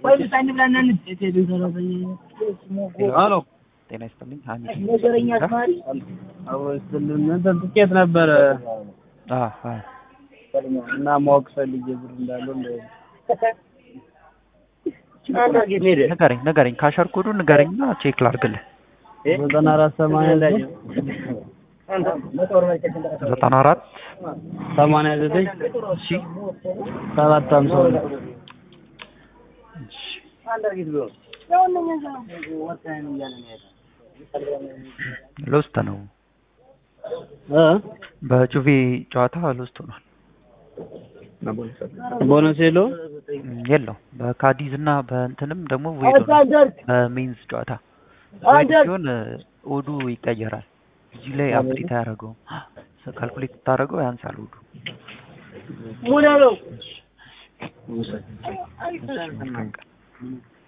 ሄሎ ጤና ይስጥልኝ። ሀሚድ አብሮ ይስጥልን። እንትን ትኬት ነበረ አ አ እና ማወቅ ፈልጌ ብር እንዳለው እንደ ንገረኝ ንገረኝ ካሸር ኮዱ ንገረኝና ቼክ ላድርግልህ። ዘጠና አራት ሰማንያ ላይ ዘጠና አራት ሰማንያ ዘጠኝ እሺ ሰባት ሃምሳ ሁለት እሺ ሎስት ነው እ በጁቬ ጨዋታ ሎስት ሆኗል። ቦነስ የለውም እም፣ የለው በካዲዝ እና በእንትንም ደግሞ ቮይድ ሆኗል። በሜንዝ ጨዋታ ቮይድ ሲሆን እ፣ ኦዱ ይቀየራል። እዚህ ላይ አፕዴት አያደርገውም። ካልኩሌት ስታደርገው ያንሳል ኦዱ። ሙላ ነው እሺ፣ መልካም ቀን።